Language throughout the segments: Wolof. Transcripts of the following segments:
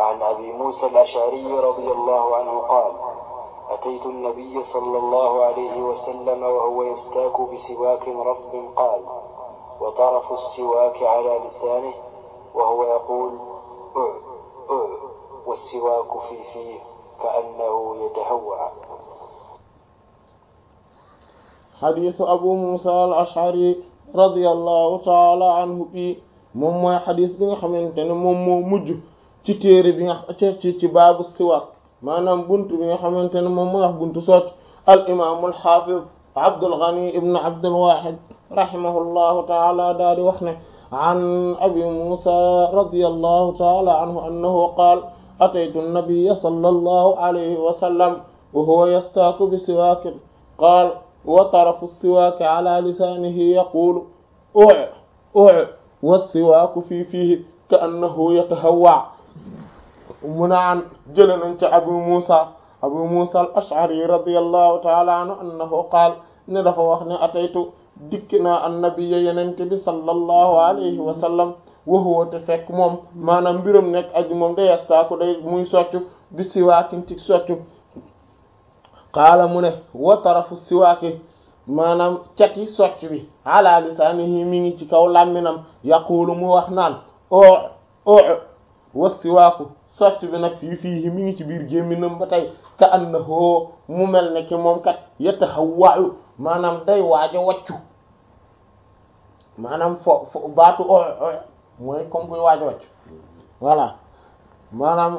عن أبي موسى الأشعري رضي الله عنه قال أتيت النبي صلى الله عليه وسلم وهو يستاك بسواك رطب قال وطرف السواك على لسانه وهو يقول أع أع والسواك في فيه كأنه يتهوع xadiisu abu musa al ashari radiallahu taala anhu bi moom mooy xadis bi nga xamante ne moom moo mujj ci téere bi nga ci ci baabu siwaak maanaam buntu bi nga xamante ne moom mooy wax buntu socc al imaamu al xaafiz abdul ghani ibn abdul wahid rahimahullahu taala daa di wax ne an abi musa radiallahu taala anhu annahu qaal ataytu nabiyya sallallahu alayhi wa sallam wa huwa yastaaku bi siwaakin qaal wa tarafu siwaaki ala lisaanihi yaquulu uc uc wassiwaaku fii fiihi ka annahu yatahawwa mu naan jële nañ ca abu muusa abu muusa al ash'ari radiyallahu taala anhu annahu qaal ne dafa wax ne ataytu dikki naa annabiya yenente bi sallallahu alayhi wa sallam wa huwa te fekk moom maanaam mbiram nekk aji moom day yastaaku day muy soccu bi siwaakin ci soccu qaala mu ne wa tarafu siwaaki maanaam cati socc bi ala lisaanihi mi ngi ci kaw làmminam yaquulu mu wax naan oo oo wa siwaaku socc bi nag fii fii mi ngi ci biir gémminam ba tey ka annahu mu mel ne ki moom kat yatahawwa'u maanaam day waaj a waccu maanaam fo fo baatu oo oo mooy comme kuy waaj a waccu voilà maanaam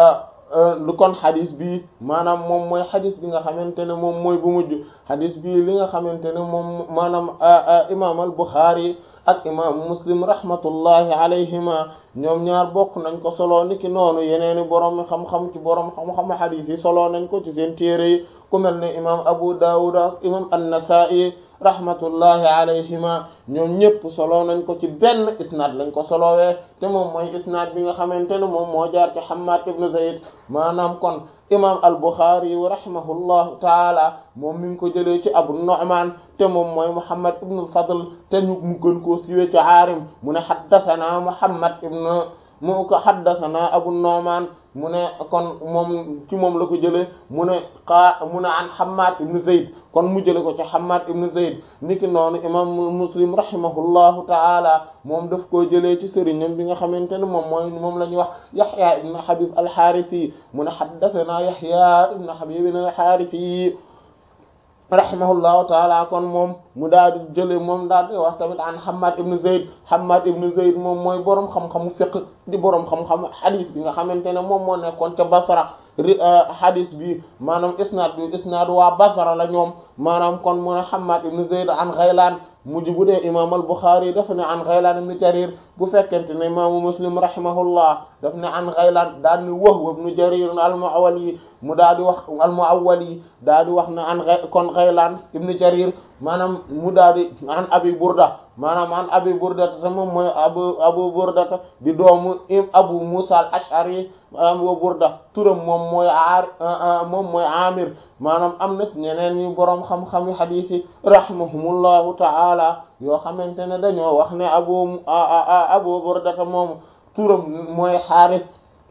lu kon xadis bi maanaam moom mooy xadis bi nga xamante ne moom mooy bu mujj xadis bi li nga xamante ne moom maanaam imaam al Buxaari ak imaamu Muslim rahmatullahi alayhima ñoom ñaar bokk nañ ko solo niki noonu yeneeni borom xam-xam ci borom xam-xam xadis yi solo nañ ko ci seen téere yi ku mel ne imaam Abu Dawud ak imaam an-Nasa'i rahmatullahi alayhima ñoom ñëpp solo nañ ko ci benn isnaad lañ ko solowee te moom mooy isnaad bi nga xamante ne moom moo jaar ci Hammad ibn Zayd maanaam kon imam al-Bukhari wa rahimahullahu taala moom mi ngi ko jëlee ci Abu Nu'man te moom mooy Muhammad ibn al-Fadl te ñu mu gën koo siwee ci Aarim mu ne haddathana Muhammad ibn mu ko haddathana Abu Nu'man mu ne kon moom ci moom la ko jëlee mu ne xaa mu ne an Hammad ibn Zayd kon mu jële ko ci Hammad ibn Zayd niki noonu imam Muslim rahimahullahu ta'ala moom daf koo jëlee ci sëriñam bi nga xamante ne moom mooy moom la ñuy wax Yahya ibn Habib al-Harisi mu ne haddathana Yahya ibn Habib al-Harisi rahimahullahu taala kon moom mu daal di jële moom daal di wax tamit an Hammad ibn Zayd Hammad ibn Zayd moom mooy boroom xam-xamu fiqh di boroom xam-xam hadith bi nga xamante ne moom moo nekkoon ca Basra hadith bi maanaam isnaad bi isnaad waa Basra la ñoom maanaam kon mu ne Hammad ibn Zayd an Ghaylan mujj bu dee imaam al-Bukhari daf ne an Ghaylan ibn Jarir bu fekkente ne imaamu Muslim rahimahullah daf ne an Ghaylan daal ni Wahb ibn Jarir al-Mu'awwali mu daal di wax al-Mu'awwali daal di wax ne an kon Ghaylan ibn Jarir maanaam mu daal di an Abi Burda maanaam an Abi Burda te moom mooy Abu Abu Burda di doomu Abu Musa al-Ash'ari Abu Burda turam moom mooy aar moom mooy Amir maanaam am na ñeneen ñu boroom xam-xam hadith yi rahimahumullahu ta'ala yoo xamante ne dañoo wax ne Abu Abu Burda moom turam mooy Haaris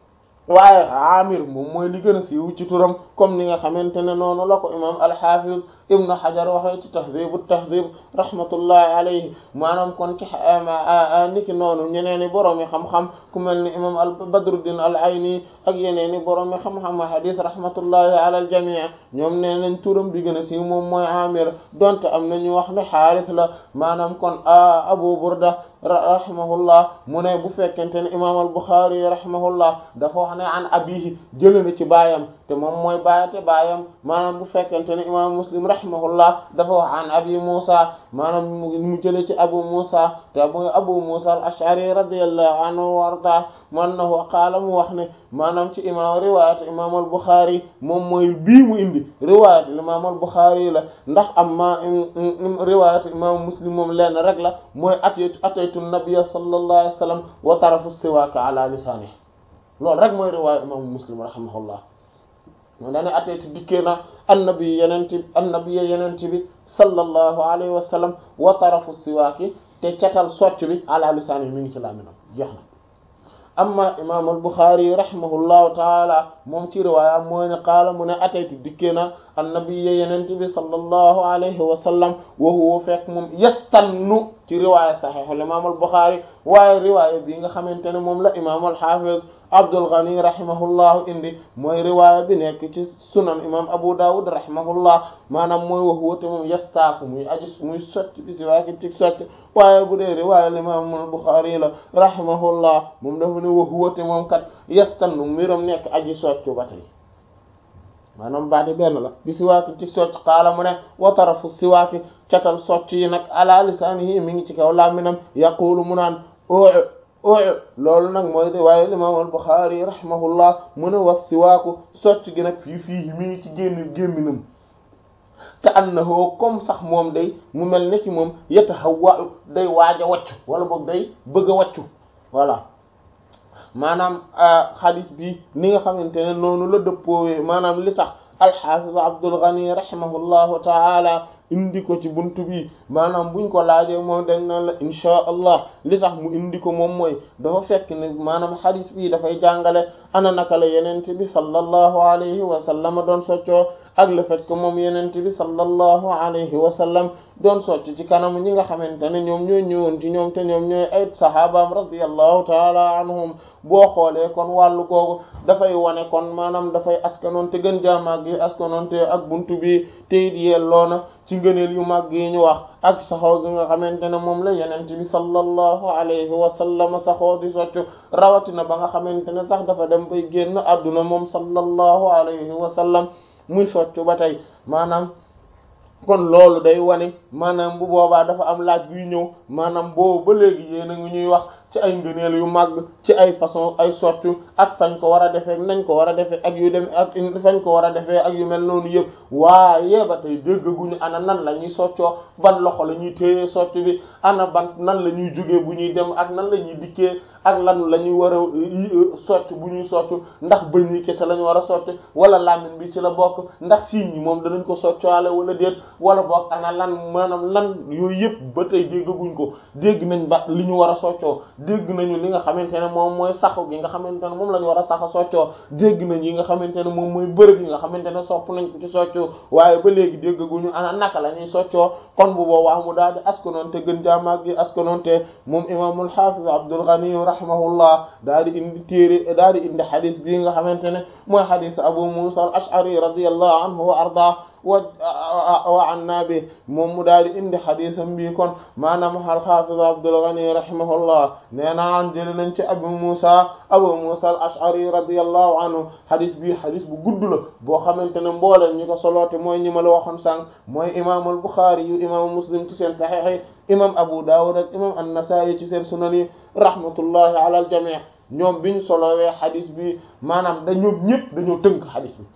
waaye Amir moom mooy li gën a siiw ci turam comme ni nga xamante ne noonu la ko imaam al-Hafiz Ibn Hajar waxee ci Tahdhib at-Tahdhib rahmatullahi alayhi maanaam kon ci niki noonu ñeneen i borom yi xam-xam ku mel ni imaam al-Badruddin al-Ayni ak yeneen i borom yi xam-xam hadith rahmatullahi ala al-jami' ñoom nee nañ turam bi gën a siiw moom mooy Amir donte am na ñu wax ne Harith la maanaam kon Abu Burda rahimahullah mu ne bu fekkente ne imaam al-Bukhari rahimahullah dafa wax ne an abihi jëlee na ci baayam te moom mooy baayate baayam maanaam bu fekkente ne imaam Muslim rahimahullah dafa wax an abi Musa maanaam mu jëlee ci Abu Musa te mooy Abu Musa al-Ash'ari radiyallahu anhu wa arda annahu qaala mu wax ne maanaam ci imaam riwaayat imaam al-Bukhari moom mooy bii mu indi riwaayat imaam al-Bukhari la ndax amma riwaayat imaam Muslim moom lenn rek la mooy ataytu ataytu nabiyya sallallahu alayhi wa sallam wa tarafu siwaaka ala lisaanihi loolu rek mooy riwaaya imaamu Muslim rahimahullah moo daane ataytu dikkee na annabi yenenti annabi yenenti bi sallallahu alayhi wa sallam wa tarafu siwaaki te catal socc bi ala lisaanihi mi ngi ci làmminam jeex na amma imam al-Bukhari rahimahullahu taala moom ci riwaaya mooy ne qaala mu ne ataytu dikkee na annabiyya yenente bi sallallahu alayhi wa sallam wa huwa fekk moom yastannu ci riwaaya sahih al-imam al-Bukhari waaye riwaaya bi nga xamante ne moom la imam al-Hafiz Abdul Ghani rahimahullahu indi mooy riwaaya bi nekk ci sunan imam Abu Dawud rahimahullah maanaam mooy wax woote moom yastaaku muy aju muy sotti bi si waaki ci sotti waaye bu dee riwaaya imam al-Bukhari la rahimahullah moom dafa ne wax woote moom kat yastannu mbiram nekk aji soccu ba tey maanaam baati benn la bi siwaaki ci socc xaala mu ne wa tarafu siwaaki catal socc yi nag ala lisaanihi mi ngi ci kaw làmminam yaqulu mu naan oo oo loolu nag mooy de waaye imam al-Bukhari rahimahullah mu ne was siwaaku socc gi nag fii fii mi ngi ci génn gémminam ka annahu comme sax moom day mu mel ne ki moom yatahawwa day waaj a waccu wala boog day bëgg a waccu voilà maanaam xadis bi ni nga xamante ne noonu la dëppoowee maanaam li tax alxafiz Abdul Ghani rahimahullahu taala indi ko ci buntu bi maanaam buñ ko laajee moom dañ naan la inchaa allah li tax mu indi ko moom mooy dafa fekk ne maanaam xadis bi dafay jàngale ana naka la yenente bi sallallahu alayhi wa sallam doon soccoo ak le fait que moom yenente bi sallallahu alayhi wa sallam doon socc ci kanam ñi nga xamante ne ñoom ñooy ñëwoon ci ñoom te ñoom ñooy ay sahabaam radiyallahu taala anhum boo xoolee kon wàllu googu dafay wane kon maanaam dafay askanoon te gën jaamaag yi askanoon te ak buntu bi te it yelloona ci ngëneel yu mag yi ñu wax ak saxoo gi nga xamante ne moom la yenente bi sallallahu alayhi wa sallam saxoo di soccu rawatina ba nga xamante ne sax dafa dem bay génn adduna moom sallallahu alayhi wa sallam muy soccu ba tey maanaam kon loolu day wane maanaam bu boobaa dafa am laaj buy ñëw maanaam boobu ba léegi yéen a ngi ñuy wax ci ay ngëneel yu màgg ci ay façon ay soccu ak fañ ko war a defee nañ ko war a defee ak yu dem ak fañ ko war a defee ak yu mel noonu yëpp waaye ba tey déggaguñu ana nan la ñuy soccoo ban loxo la ñuy téye soccu bi ana ban nan la ñuy jógee bu ñuy dem ak nan la ñuy dikkee ak lan la ñuy war a socc bu ñuy soccu ndax bëñ yi kese la ñu war a socc wala làmmiñ bi ci la bokk ndax siiñ yi moom danañ ko soccaale wala déet wala bokk ana lan maanaam lan yooyu yëpp ba tey déggaguñ ko dégg nañ ba li ñu war a soccoo dégg nañu li nga xamante ne moom mooy saxu gi nga xamante ne moom la ñu war a saxa soccoo dégg nañ yi nga xamante ne moom mooy bërëb yi nga xamante ne sopp nañ ko ci soccoo waaye ba léegi déggaguñu ana naka la ñuy soccoo kon bu boobaa mu daal di askanoon te gën jaamaag gi askanoon te moom imaamul xaafiz Abdul Ghani rahimahullah daal di indi téere daal di indi xadis bii nga xamante ne mooy xadis Abu Musa al-Ash'ari radiyallahu anhu wa arda wa wa anna bi moom mu daal di indi xadisam bi kon maanaam al-Hafiz Abdul Ghani rahimahullah nee naan jël nañ ci Abu Musa Abu Musa al-Ash'ari radiyallahu anhu xadis bi xadis bu gudd la boo xamante ne mbooleem ñi ko soloote mooy ñi ma la waxoon sànq mooy imaamul Bukhari yu imaamu Muslim ci seen saxiix yi imam Abu Dawud ak imam an-Nasa'i ci seen sunan yi rahmatullahi ala al-jami' ñoom biñ solowee xadis bi maanaam da ñoom ñëpp dañoo tënk xadis bi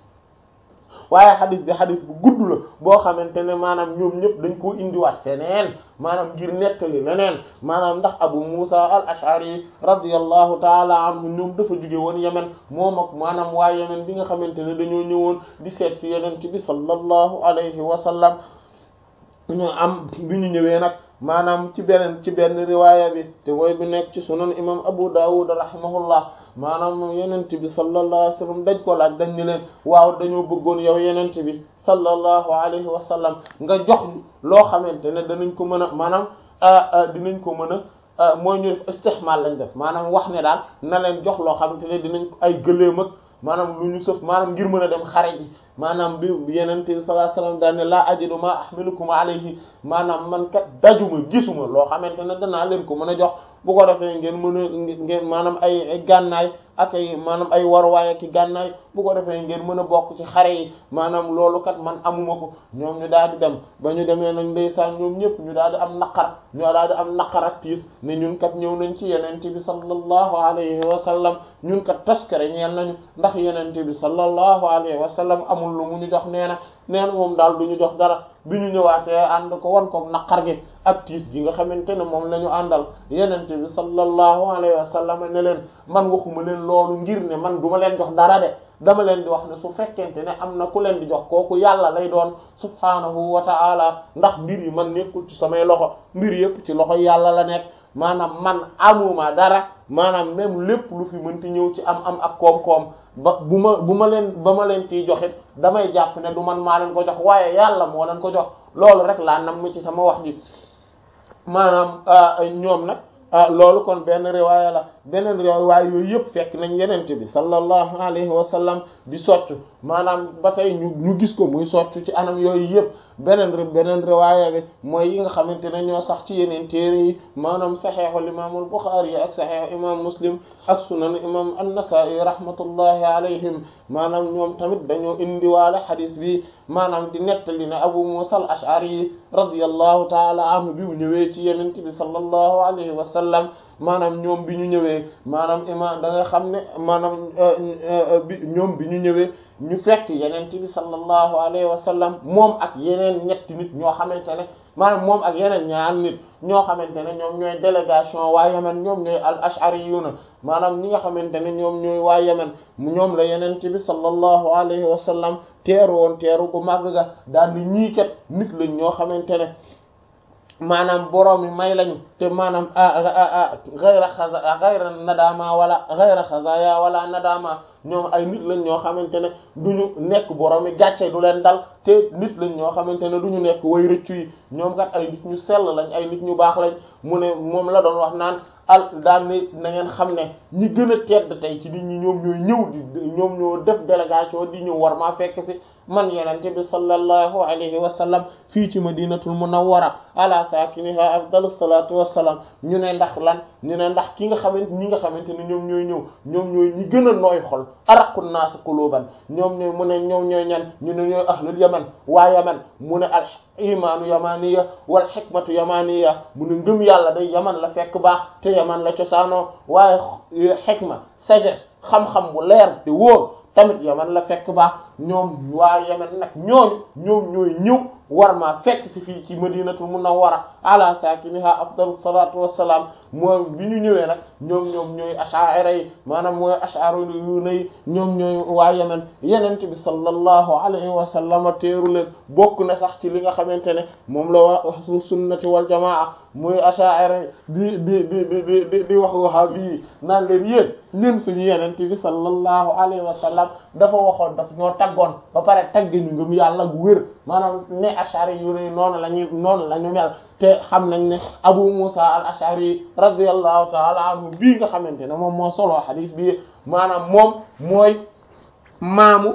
waaye xadis bi xadis bu gudd la boo xamante ne maanaam ñoom ñëpp dañ koo indiwaat feneen maanaam ngir nettali leneen maanaam ndax Abu Musa al-Ash'ari radiyallahu taala anhu ñoom dafa jóge woon Yemen moom ak maanaam waa Yemen bi nga xamante ne dañoo ñëwoon di seet ci Yonent bi sallallahu alayhi wa sallam ñu am bi ñu ñëwee nag maanaam ci beneen ci benn riwaaya bi te mooy bi nekk ci sunan imam Abu Dawud rahimahullah maanaam yenent bi sallallahu alayhi wa sallam dañ ko laaj dañ ni leen waaw dañoo bëggoon yow yenent bi sallallahu alayhi wa sallam nga jox loo xamante ne danañ ko mën a maanaam dinañ ko mën a mooy ñu def istihmal lañ def maanaam wax ne daal na leen jox loo xamante ne dinañ ko ay gëléem ak maanaam lu ñu sëf maanaam ngir mën a dem xare ji maanaam bi yeneen bi sallallahu alayhi wasallam daal ne laa ajidu ma ahmilukum alayhi maanaam man kat dajuma gisuma loo xamante ne danaa leen ko mën a jox bu ko defee ngeen mën a ngeen maanaam ay ay gànnaay ak ay maanaam ay warwaay ak i gànnaay bu ko defee ngeen mën a bokk ci xare yi maanaam loolu kat man amuma ko ñoom ñu daal di dem ba ñu demee nag ndeysaan ñoom ñëpp ñu daal di am naqar ñoo daal di am naqar ak tiis ne ñun kat ñëw nañ ci yenente bi sallallahu alayhi wa sallam ñun kat taskare ñeel nañu ndax yenente bi sallallahu alayhi wa sallam amul lu mu ñu jox nee na nee na moom daal du ñu jox dara bi ñu ñëwaatee ànd ko wan ko naqar gi ak tiis gi nga xamante ne moom la ñu àndal yenente bi sallallahu alayhi wa sallam ne leen man waxuma leen loolu ngir ne man duma leen jox dara de dama leen di wax ne su fekkente ne am na ku leen di jox kooku yàlla lay doon subhaanahu wa ta'ala ndax mbir yi man nekkul ci samay loxo mbir yépp ci loxo yàlla la nekk maanaam man amuma dara maanaam même lépp lu fi mënti ñëw ci am am ak koom-koom ba bu ma bu ma leen ba ma leen ciy joxit damay jàpp ne du man maa leen ko jox waaye yàlla moo leen ko jox loolu rek laa nam ci sama wax ji maanaam ñoom nag loolu kon benn riwaaya la beneen riwaaya yooyu yëpp fekk nañ yenente bi sallallahu alayhi wa sallam di soccu maanaam ba tey ñu ñu gis ko muy soccu ci anam yooyu yëpp beneen beneen riwaaya bi mooy yi nga xamante ne ñoo sax ci yeneen téere yi maanaam saxeexul imaamul Buxaari ak saxeexu imam Muslim ak sunan imam an-Nasaa'i rahmatullahi alayhim maanaam ñoom tamit dañoo indiwaale xadis bi maanaam di nettali ne Abu Musa al-Ash'ari radiyallahu taala anhu bi mu ñëwee ci yenente bi sallallahu alayhi wa sallam maanaam ñoom bi ñu ñëwee maanaam ima da nga xam ne maanaam bi ñoom bi ñu ñëwee ñu fekk yeneen bi sallallahu alayhi wa sallam moom ak yeneen ñetti nit ñoo xamante ne maanaam moom ak yeneen ñaar nit ñoo xamante ne ñoom ñooy délégation waa Yemen ñoom ñooy al ashariyuna maanaam ñi nga xamante ne ñoom ñooy waa Yemen ñoom la yeneen bi sallallahu alayhi wa sallam teeru woon teeru gu màgg ga daal ni ñii kat nit lañ ñoo xamante ne maanaam borom yi may lañu te maanaam gayra xaza gayra nadama wala gayra xazaya wala nadama ñoom ay nit lañ ñoo xamante ne duñu nekk borom yi gàcce du leen dal te nit lañ ñoo xamante ne duñu nekk way rëccu yi ñoom kat ay nit ñu sell lañ ay nit ñu baax lañ mu ne moom la doon wax naan al daan ni na ngeen xam ne ñi gën a tedd tey ci nit ñi ñoom ñooy ñëw di ñoom ñoo def délégation di ñëw war maa fekk si man yenente bi sallallahu alayhi wa sallam fii ci madinatul munawwara ala sakiniha afdalu salatu wassalam ñu ne ndax lan ñu ne ndax ki nga xamante ñi nga xamante ne ñoom ñooy ñëw ñoom ñooy ñi gën a nooy xol araqu naas quluban ñoom ñooy mu ne ñoom ñooy ñan ñu ne ñooy ahlul yaman waa yaman mu ne al imaanu yamaniya wal xikmatu yamaniya mu ne ngëm yàlla day yaman la fekk baax te yaman la cosaanoo waaye xikma sagesse xam-xam bu leer te wóor tamit yaman la fekk baax ñoom waa yaman nag ñooñu ñoom ñooy ñëw war maa fekk si fii ci madinatul munawwara ala sakiniha afdalu salatu wassalaam mooy bi ñu ñëwee nag ñoom ñoom ñooy ash'ari yi maanaam mooy ash'ari yu nay ñoom ñooy waa yemen yenente bi sallallahu alayhi wa sallam teeru leen bokk na sax ci li nga xamante ne moom la waa ahlu sunnati wal jamaa mooy ash'ari di di di di di di wax wahabi yi naan leen yéen ñun suñu yenente bi sallallahu alayhi wa sallam dafa waxoon daf ñoo taggoon ba pare tagg ñu ngëm yàlla gu wér maanaam ne ashari yu ne noonu la ñu noonu la ñu mel te xam nañ ne Abu Musa al ashari radiyallahu ta'ala anhu bii nga xamante ne moom moo solo xadis bi maanaam moom mooy maamu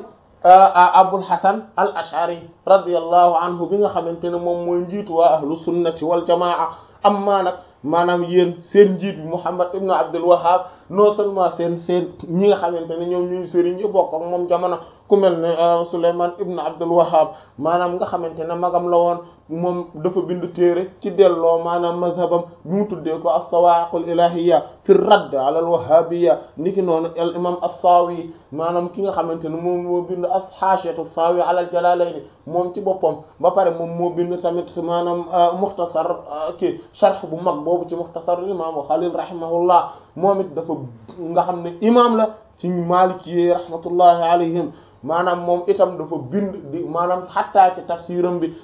Abul Hasan al ashari radiyallahu anhu bi nga xamante ne moom mooy njiitu waa ahlu sunnati wal jamaa amma nag maanaam yéen seen njiit bi Muhammad ibn Abdul Wahhab non seulement seen seen ñi nga xamante ne ñoom ñuy sëriñ yi bokk ak moom jamono ku mel ne Sulayman ibn Abdul Wahhab maanaam nga xamante ne magam la woon moom dafa bind téere ci delloo maanaam mazhabam bi mu tuddee ko as-sawaa'iqul ilaahiyya fi radd ala al-wahhabiyya niki noonu al imam as-Sawi maanaam ki nga xamante ne moom moo bind as-haashiyatu as-Sawi ala al-Jalaalayni moom ci boppam ba pare moom moo bind tamit maanaam mukhtasar ki sharh bu mag boobu ci mukhtasar imam Khalil rahimahullah moom it dafa nga xam ne imam la ci Maliki yi rahmatullahi alayhim maanaam moom itam dafa bind di maanaam xattaa ci tafsiram bi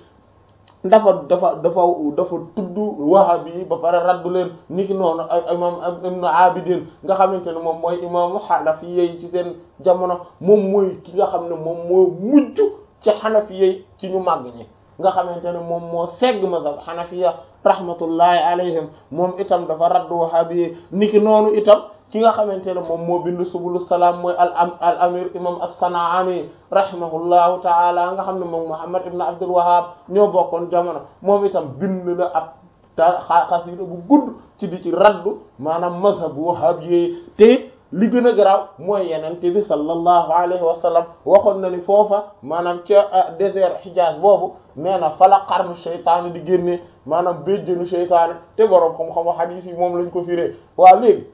dafa dafa dafa dafa tudd wahabi yi ba pare raddu leen niki noonu ay imam ibnu abidin nga xamante ne moom mooy imaamu xanafi yi ci seen jamono moom mooy ki nga xam ne moom moo mujj ci xanafi yi ci ñu màgg ñi nga xamante ne moom moo segg mazhab xanafiya rahmatullahi alayhim moom itam dafa raddu wahabi yi niki noonu itam ki nga xamante ne moom moo bind subulu salaam mooy al am al amir imam as-San'ani rahimahullahu taala nga xam ne moom Muhammad ibn Abdul Wahhab ñoo bokkoon jamono moom itam bind na ab ta xasida bu gudd ci di ci raddu maanaam mazhab wahhab yi te it li gën a garaaw mooy yenente bi sallallahu alayhi wa sallam waxoon na ni foofa maanaam ca désert Hijaz boobu nee na fala xarnu seytaane di génnee maanaam béjjënu seytaane te boroom xam-xam hadith yi moom lañ ko firee waaw léegi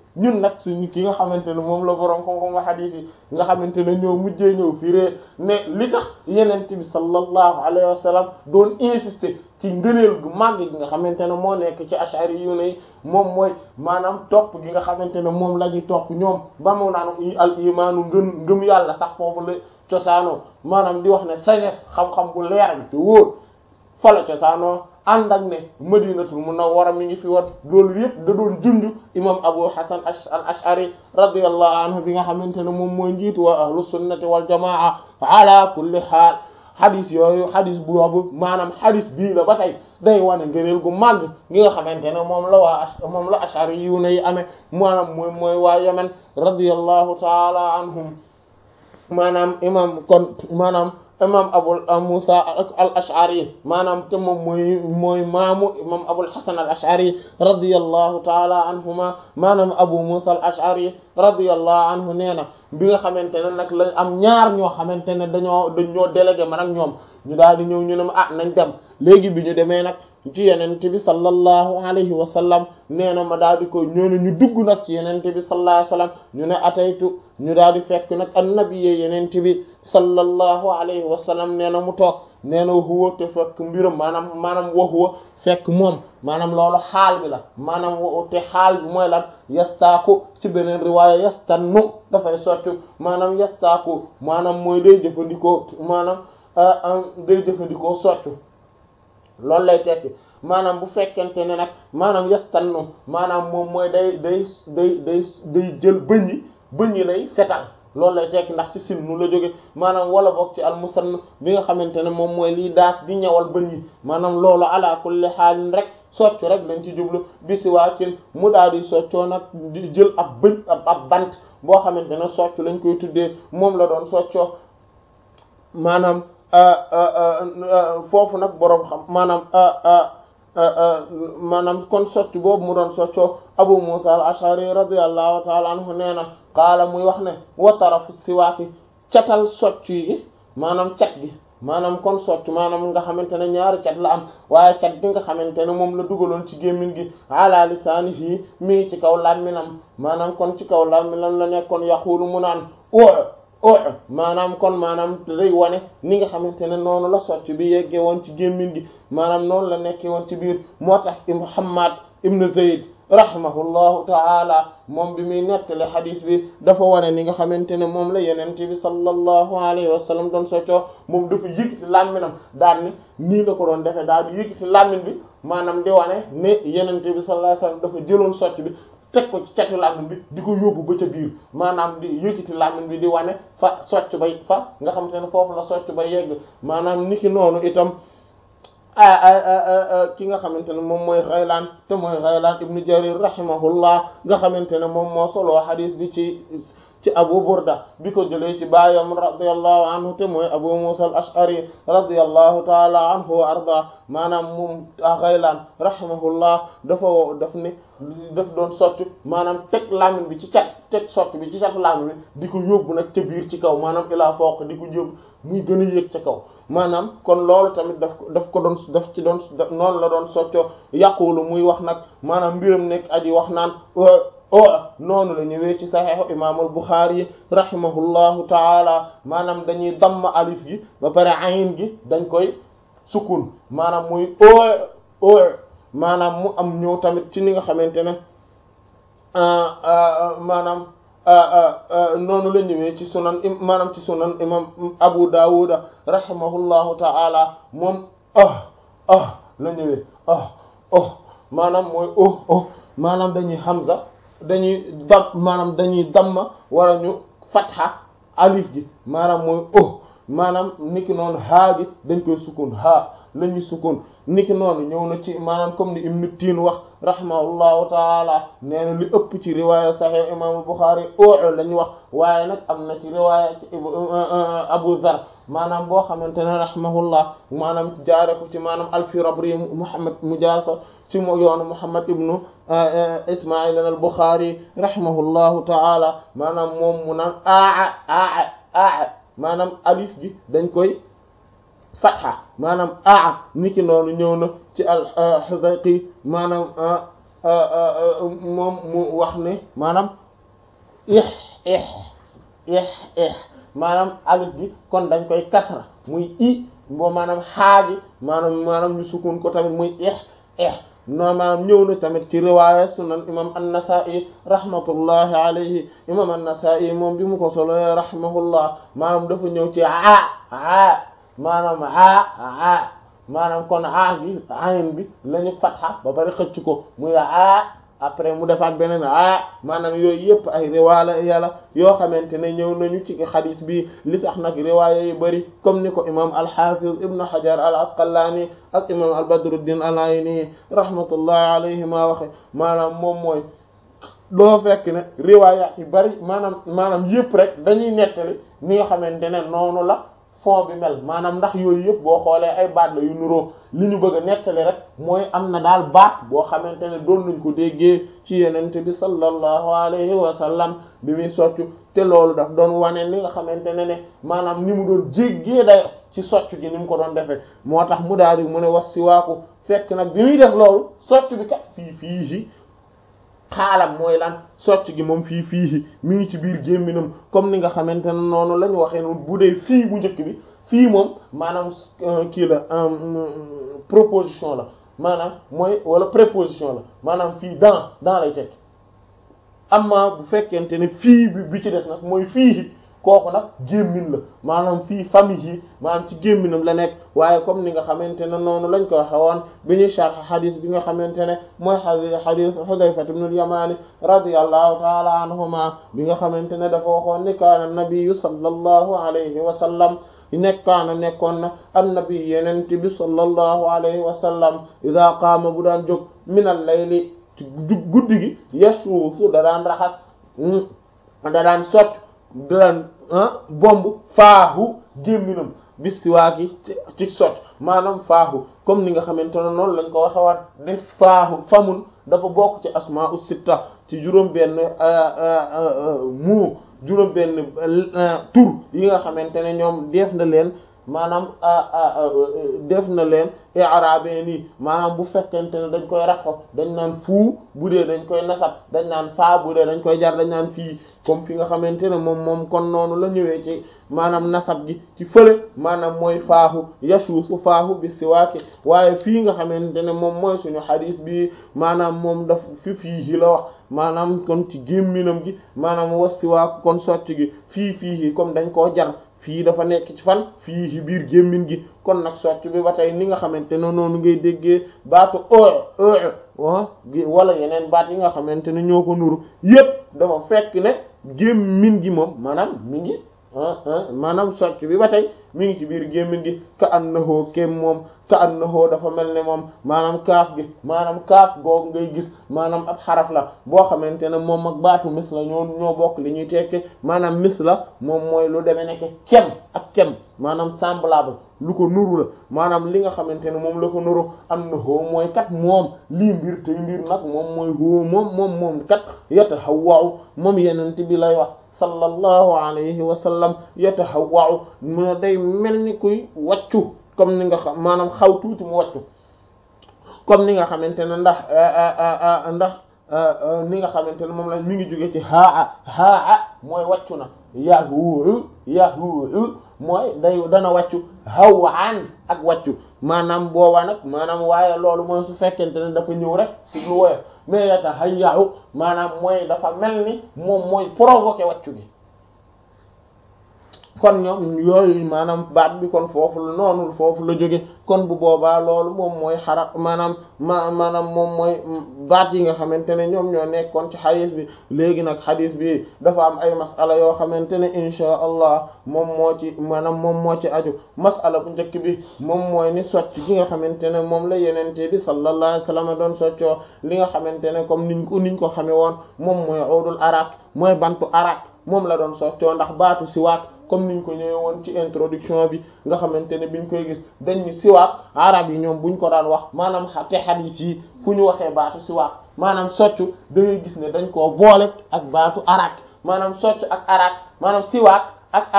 ñun nag suñu ki nga xamante ne moom la borom xam-xam hadith yi nga xamante ne ñoo mujjee ñëw firee ne li tax yenent bi sallallahu alayhi wa sallam doon insister ci ngëneel gu màgg gi nga xamante ne moo nekk ci ashari yu ne moom mooy maanaam topp gi nga xamante ne moom la ñuy topp ñoom ba mu naan al imaanu ngën ngëm yàlla sax foofu la cosaanoo maanaam di wax ne sagesse xam-xam bu leer bi te wóor fa la cosaanoo ànd ak ne madinatul munawwara mi ngi fi woon loolu yëpp da doon junj imam abu hasan al ashari radiyallahu anhu bi nga xamante ne moom mooy njiitu waa ahlu sunnati wal jamaa ala kulli haal xadis yooyu xadis boobu maanaam xadis bii la ba tey day wane ngëneel gu màgg gi nga xamante ne moom la waa moom la ashari yu ne yi amee maanaam mooy mooy waa yemen radiyallahu taala anhum maanaam imam kon maanaam imam abul musa al ashari maanaam te moom mooy mooy maamu imam abul hasan al ashari radiyallahu taala anhuma maanaam abu musa al ashari radiyallahu anhu nee na bi nga xamante ne nag la am ñaar ñoo xamante ne dañoo dañoo délégué man ak ñoom ñu daal di ñëw ñu ne ma ah nañ dem léegi bi ñu demee nag ci yenente bi sallallahu alayhi wa sallam nee na ma daal di ko ñoo ne ñu dugg nag ci yenente bi sallallahu alayhi wa sallam ñu ne ataytu ñu daal di fekk nag annabiyye yenente bi sallallahu alayhi wa sallam nee na mu toog nee na huwa te fekk mbiram maanaam maanaam wa huwa fekk moom maanaam loolu xaal bi la maanaam te xaal bi mooy lan yastaaku ci beneen riwaaya yastannu dafay soccu maanaam yastaaku maanaam mooy day jëfandikoo maanaam day jëfandikoo soccu loolu lay tekki maanaam bu fekkente ne nag maanaam yastannu maanaam moom mooy day day day day day jël bëñ yi bëñ yi lay setal loolu lay tekki ndax ci sinnu la jóge maanaam wala boog ci almusann bi nga xamante ne moom mooy liy daas di ñawal bëñ yi maanaam loolu ala kulli xaalin rek soccu rek lañ ci jublu bisi waakin mu daal di soccoo nag di jël ab bëñ ab ab bant boo xamante ne soccu lañ koy tuddee moom la doon soccoo maanaam foofu nag boroom xam maanaam maanaam kon socc boobu mu doon soccoo Abu Musa al-Ash'ari radiyallahu ta'ala anhu nee na qaala muy wax ne wa tarafu siwaaki catal socc yi maanaam cat gi maanaam kon socc maanaam nga xamante ne ñaari cat la am waaye cat bi nga xamante ne moom la dugaloon ci gémmiñ gi ala lisaanihi mi ngi ci kaw làmminam maanaam kon ci kaw làmminam la nekkoon yaqulu mu naan o maanaam kon maanaam day wane ni nga xamante ne noonu la socc bi yeggee woon ci gémmiñ gi maanaam noonu la nekkee woon ci biir moo tax Muhammad ibn Zayd rahimahullahu ta'ala moom bi muy nettali xadis bi dafa wane ni nga xamante ne moom la yenente bi sallallahu alayhi wa sallam doon soccoo moom dafa yëkkati làmminam daal ni nii la ko doon defee daal di yëkkati làmmin bi maanaam di wane ne yenente bi sallallahu alayhi wa sallam dafa jëloon socc bi teg ko ci catu làmmiñ bi di ko yóbbu ba ca biir maanaam di yëkkati làmmiñ bi di wane fa socc bay fa nga xamante ne foofu la socc ba yegg maanaam niki noonu itam ki nga xamante ne moom mooy Ghaylaan te mooy Ghaylaan ibnu Jarir rahimahullah nga xamante ne moom moo soloo xadiis bi ci ci Abu Burda bi ko jëlee ci baayam radiyallahu anhu te mooy Abu Musa al-Ash'ari radiyallahu ta'ala anhu wa arda maanaam moom Ghaylaan rahimahullah dafa daf ni daf doon socc maanaam teg làmmiñ bi ci cat teg socc bi ci cat làmmiñ bi di ko yóbbu nag ca biir ci kaw maanaam ilaa fawq di ko yóbbu muy gën a yéeg ca kaw maanaam kon loolu tamit daf ko daf ko doon daf ci doon noonu la doon soccoo yaqulu muy wax nag maanaam mbiram nekk aji wax naan o noonu la ñëwee ci saxiixu imaamul Buxaari rahimahullahu taala maanaam dañuy damm alif gi ba pare ayin gi dañ koy sukun maanaam muy o o maanaam mu am ñëw tamit ci ni nga xamante ne maanaam noonu la ñëwee ci sunan maanaam ci sunan imam Abu Dawuda rahimahullahu taala moom ah ah la ñëwee ah oh maanaam mooy oh oh maanaam dañuy hamza dañuy dam maanaam dañuy damma wala ñu fatha alif gi maanaam mooy oh maanaam niki noonu haa gi dañ koy sukun haa la ñuy sukun niki noonu ñëw na ci maanaam comme ni Ibn Tiin wax rahimahullahu taala nee na li ëpp ci riwaaya Sahih imam Bukhari oo la ñu wax waaye nag am na ci riwaaya ci Abu Dhar maanaam boo xamante ne rahimahullah maanaam jaare ko ci maanaam al-Firabri Muhammad mu jaar ko ci mo yoonu Muhammad ibnu Ismail al-Bukhari rahimahullahu taala maanaam moom mu naan aa aa aa maanaam alif gi dañ koy fatha maanaam aa niki noonu ñëw na ci al-Hudayqi maanaam moom mu wax ne maanaam ix ix ix ix maanaam alif gi kon dañ koy kasra muy i boo maanaam xaagi maanaam maanaam ñu sukun ko tamit muy ix ix no maanaam ñëw na tamit ci riwaaya sunan imam an-Nasa'i rahmatullahi alayhi imam an-Nasa'i moom bi mu ko solo rahimahullah maanaam dafa ñëw ci aa aa maanaam aa aa maanaam kon aa gi ayin bi lañu fatxa ba bari xëcc ko muy aa après mu defaat beneen aa maanaam yooyu yëpp ay riwaaya yàlla yoo xamante ne ñëw nañu ci xadis bi li tax nag riwaaya yu bari comme ni ko imam al-Hafiz ibn Hajar al-Asqalani ak imam al-Badruddin al-Ayni rahmatullahi alayhima waxe maanaam moom mooy doo fekk ne riwaaya yu bari maanaam maanaam yëpp rek dañuy nettali ni nga xamante ne noonu la fond bi mel maanaam ndax yooyu yëpp boo xoolee ay baat la yu nuroo li ñu bëgg a nettali rek mooy am na daal baat boo xamante ne doon nañ ko déggee ci yenente bi sallallahu alayhi wa sallam bi muy soccu te loolu daf doon wane ni nga xamante ne ne maanaam ni mu doon jéggee dayo ci soccu gi ni mu ko doon defee moo tax mu daal di mu ne was si waaku fekk nag bi muy def loolu soccu bi kat fii fii xaalam mooy lan socc gi moom fii fii mi ngi ci biir gémminam comme ni nga xamante ne noonu la ñu waxee noonu bu dee fii bu njëkk bi fii moom maanaam kii la proposition la maanaam mooy wala préposition la maanaam fii dans dans lay tekki amma bu fekkente ne fii bi bi ci des nag mooy fii kooku nag gémmin la maanaam fii famille yi maanaam ci gémminam la nekk waaye comme ni nga xamante ne noonu lañ ko waxe woon bi ñuy sharh xadis bi nga xamante ne mooy xadis Hudayfa ibn al-Yamani radiyallahu ta'ala anhuma bi nga xamante ne dafa waxoon ni kaana nabiyyu sallallahu alayhi wa sallam nekkaana nekkoon na annabi yenente bi sallallahu alayhi wa sallam ida qaama bu daan jóg min al-layli ci guddi gi yasuusu da daan raxas da daan socc da daan bomb faahu gémminam bis siwaaki ci socc maanaam faahu comme ni nga xamante ne noonu lañ ko waxe waat ne faahu famun dafa bokk ci asmaa us sitta ci juróom benn mu juróom benn tur yi nga xamante ne ñoom def na leen maanaam def na leen i'rabe nii maanaam bu fekkente ne dañ koy rafa dañ naan fuu bu dee dañ koy nasab dañ naan faa bu dee dañ koy jar dañ naan fii comme fi nga xamante ne moom moom kon noonu la ñëwee ci maanaam nasab gi ci fële maanaam mooy faahu yasuusu faahu bi siwaaki waaye fii nga xamante ne moom mooy suñu xadiis bi maanaam moom daf fi fii la wax maanaam kon ci gémminam gi maanaam was siwaaku kon socc gi fii fii comme dañ koo jar fii dafa nekk ci fan fii ci biir gémmin gi kon nag socc bi ba tey ni nga xamante ne noonu ngay déggee baatu oo oo wala yeneen baat yi nga xamante ne ñoo ko nuru yépp dafa fekk ne gémmin gi moom maanaam mi ngi maanaam socc bi ba tey mi ngi ci biir gémmin gi ka annahu kem moom ka annahu dafa mel ne moom maanaam kaaf gi maanaam kaaf googu ngay gis maanaam ab xaraf la boo xamante ne moom ak baatu mis la ñoo ñoo bokk li ñuy tekke maanaam mis la moom mooy lu demee nekk kem ak kem maanaam semblable lu ko nuru la maanaam li nga xamante ne moom la ko nuru annahu mooy kat moom lii mbir tey mbir nag moom mooy hoo moom moom moom kat yatahawwa'u moom yenente bi lay wax sallallahu alayhi wa sallam yatahawwa'u mu day mel ni kuy wàccu comme ni nga xam maanaam xaw tuuti mu wàccu comme ni nga xamante ne ndax ndax ni nga xamante ne moom la mi ngi jóge ci haa haa mooy wàccu na yahuuhu yahuuhu mooy day dana wàccu hawaan ak wàccu maanaam boobaa nag maanaam waaye loolu mooy su fekkente ne dafa ñëw rek ci lu woyof mais yata hayyahu maanaam mooy dafa mel ni moom mooy provoquer wàccu gi kon ñoom yooyu maanaam baat bi kon foofu la noonu foofu la jóge kon bu boobaa loolu moom mooy xarab maanaam ma maanaam moom mooy baat yi nga xamante ne ñoom ñoo nekkoon ci xadis bi léegi nag xadis bi dafa am ay masala yoo xamante ne insha allah moom moo ci maanaam moom moo ci aju masala bu njëkk bi moom mooy ni socc gi nga xamante ne moom la yenente bi sallallahu alayhi wasallam doon soccoo li nga xamante ne comme niñ ko niñ ko xame woon moom mooy udul arak mooy bantu arak moom la doon soccoo ndax baatu siwaak comme niñ ko ñëwee woon ci introduction bi nga xamante ne biñ koy gis dañ ni siwaak arab yi ñoom buñ ko daan wax maanaam te xadiis yi fu ñu waxee baatu siwaak maanaam soccu da ngay gis ne dañ koo boole ak baatu arak maanaam soccu ak arak maanaam siwaak ak arak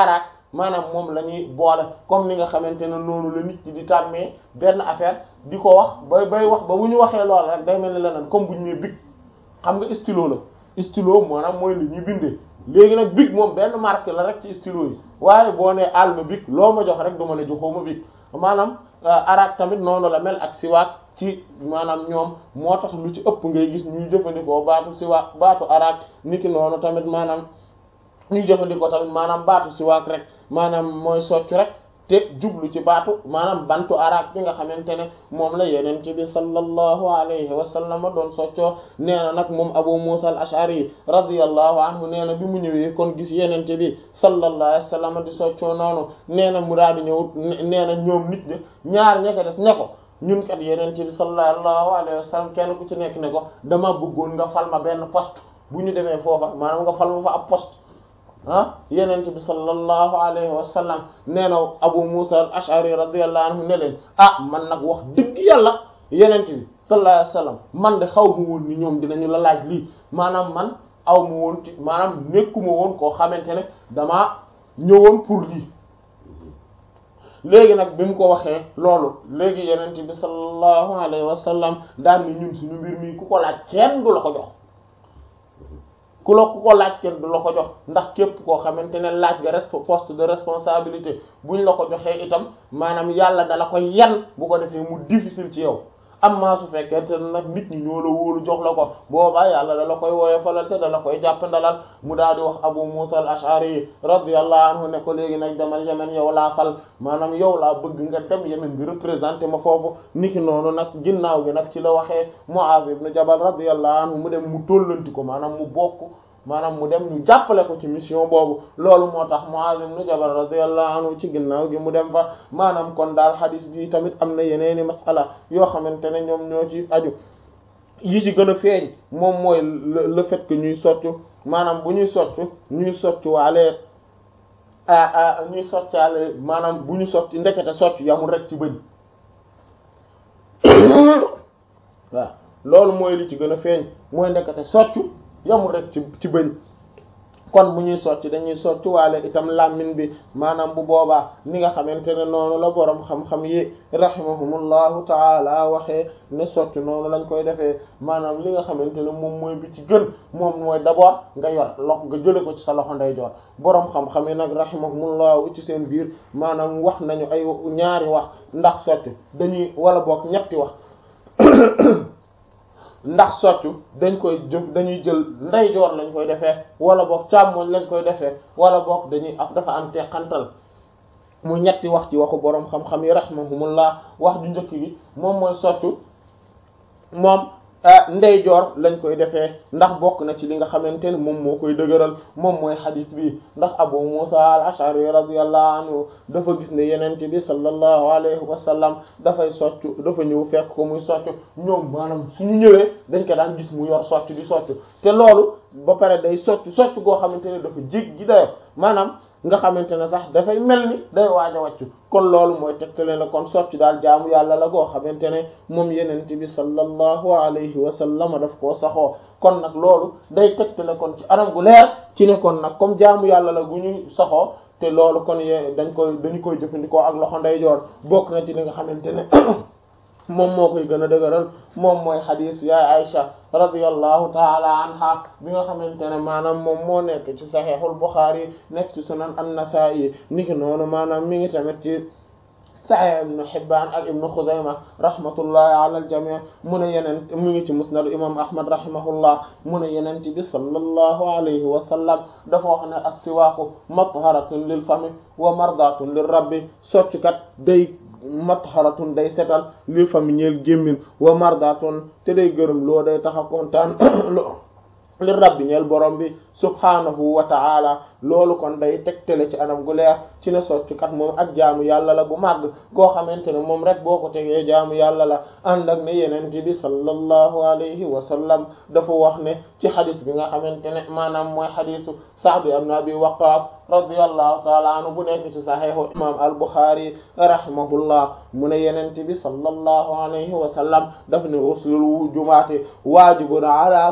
maanaam moom la ñuy boole comme ni nga xamante ne noonu la nit ñi di tàmmee benn affaire di ko wax bay bay wax ba bu ñu waxee lool rek day mel ni leneen comme bu ñu nee bic xam nga stylo la stylo maanaam mooy li ñuy bindee léegi nag bic moom benn marque la rek ci stylo yi waaye boo nee alma bic loo ma jox rek du ma ne joxoo ma bic maanaam arabe tamit noonu la mel ak siwaak ci maanaam ñoom moo tax lu ci ëpp ngay gis ñuy jëfandikoo baatu siwaak baatu arabe niki noonu tamit maanaam ñuy jëfandikoo tamit maanaam baatu siwaak rek maanaam mooy soccu rek te jublu ci baatu maanaam bantu arabe bi nga xamante ne moom la yeneen ci bi sallallahu alayhi wa sallam doon soccoo nee na nag moom Abu Musa al-Ash'ari radiyallahu anhu nee na bi mu ñëwee kon gis yeneen ci bi sallallahu alayhi wa sallam di soccoo noonu nee na mu daal di ñëw nee na ñoom nit ñi ñaar ña ca des ne ko ñun kat yeneen ci bi sallallahu alayhi wa sallam kenn ku ci nekk ne ko dama bëggoon nga fal ma benn poste bu ñu demee foofa maanaam nga fal ma fa ab poste ah yenent bi sallallahu alayhi wa sallam nee na Abu Musa al-Ash'ari radiyallahu anhu ne leen ah man nag wax dëgg yàlla yenent bi sallallahu alayhi wa sallam man de xaw ma woon ni ñoom dinañu la laaj lii maanaam man aw ma woon ci maanaam nekkuma woon koo xamante ne damaa ñëwoon pour lii léegi nag bi mu ko waxee loolu léegi yenent bi sallallahu alayhi wa sallam daal ni ñun suñu mbir mi ku ko laaj kenn du la ko jox ku la ku ko laaj kenn du la ko jox ndax képp koo xamante ne laaj nga poste de responsabilité buñ la ko joxee itam maanaam yàlla dala koy yan bu ko defee mu difficile ci yow amma su fekkente ne nag nit ñi ñoo la wóolu jox la ko boobaa yàlla dala koy woyofalal te dala koy jàpp ndalal mu daal di wax Abu Musa al-Ash'ari radiyallahu anhu ne ko léegi nag demal Yemen yow laa fal maanaam yow laa bëgg nga dem Yemen nga représenté ma foofu niki noonu nag ginnaaw gi nag ci la waxee Mu'adh ibn Jabal radiyallahu anhu mu dem mu tóllanti ko maanaam mu bokk maanaam mu dem ñu jàppale ko ci mission boobu loolu moo tax Mu'adh ibn Jabal radiyallahu anhu ci ginnaaw gi mu dem fa maanaam kon daal xadis bi tamit am na yeneeni masala yoo xamante ne ñoom ñoo ci aju yi ci gën a feeñ moom mooy le fait que ñuy soccu maanaam bu ñuy soccu ñuy soccu waale a ñuy soccaale maanaam bu ñu soccu ndekete soccu yamul rek ci bëñ waaw loolu mooy li ci gën a feeñ mooy ndekete soccu yamul rek ci ci bëñ kon bu ñuy socc dañuy socc waale itam làmmiñ bi maanaam bu boobaa ni nga xamante ne noonu la boroom xam-xam yi rahimahumullahu taala waxee ne socc noonu lañ koy defee maanaam li nga xamante ne moom mooy bi ci gën moom mooy d'abord nga yor lox nga jële ko ci sa loxo ndeyjoor boroom xam-xam yi nag rahimahumullahu ci seen biir maanaam wax nañu ay ñaari wax ndax socc dañuy wala boog ñetti wax ndax soccu dañ koy jëf dañuy jël ndeyjoor lañ koy defee wala boog càmmoñ lañ koy defee wala boog dañuy af dafa am teqantal mu ñetti wax ci waxu boroom xam-xam yi rahimahumullah wax ju njëkk gi moom mooy soccu moom ndeyjoor lañ koy defee ndax bokk na ci li nga xamante ne moom moo koy dëgëral moom mooy xadis bi ndax Abu Musa al-Ash'ari radiyallahu anhu dafa gis ne yenente bi sallallahu alayhi wa sallam dafay soccu dafa ñëw fekk ko muy soccu ñoom maanaam suñu ñëwee dañ ko daan gis mu yor soccu di soccu te loolu ba pare day soccu soccu goo xamante ne dafa jég gi dayo maanaam nga xamante ne sax dafay mel ni day waaj a wàccu kon loolu mooy tegtale na kon soccu daal jaamu yàlla la goo xamante ne moom yenente bi sallallahu alayhi wa sallam daf koo saxoo kon nag loolu day tegtale kon ci anam gu leer ci ne kon nag comme jaamu yàlla la gu ñuy saxoo te loolu kon ye dañ koy dañu koy jëfandikoo ak loxo ndeyjoor bokk na ci li nga xamante ne moom moo koy gën a dëgëral moom mooy xadiis yaay Aïcha radiyallahu taala anha bi nga xamante ne maanaam moom moo nekk ci saxiixul Buxaari nekk ci sunan an-Nasaa'i niki noonu maanaam mi ngi tamit ci Sahih ibn Hibbaan ak ibn Xuzayma rahmatullahi ala al-jamii mu ne yeneen mu ngi ci musnad imam Ahmad rahimahullah mu ne yeneen bi sallallahu alayhi wa sallam dafa wax ne as-siwaaku matharatun lil fami wa mardatun lir rabbi soccukat day matharatun day setal lil fami ñeel gémmin wa mardatun te day gërëm loo day taxa kontaan li rabbi ñeel borom bi subhanahu wa ta'ala loolu kon day tegtale ci anam gu leer ci ne soccukat moom ak jaamu yàlla la bu màgg koo xamante ne moom rek boo ko tegee jaamu yàlla la ànd ak ne yenente bi sallallahu alayhi wa sallam dafa wax ne ci xadis bi nga xamante ne maanaam mooy xadisu Sa'd ibn Abi Waqqas radiyallahu ta'ala anhu bu nekk ci saxiixu imam al-Bukhari rahimahullah mu ne yenente bi sallallahu alayhi wa sallam daf ne uslul jumaati waajibun ala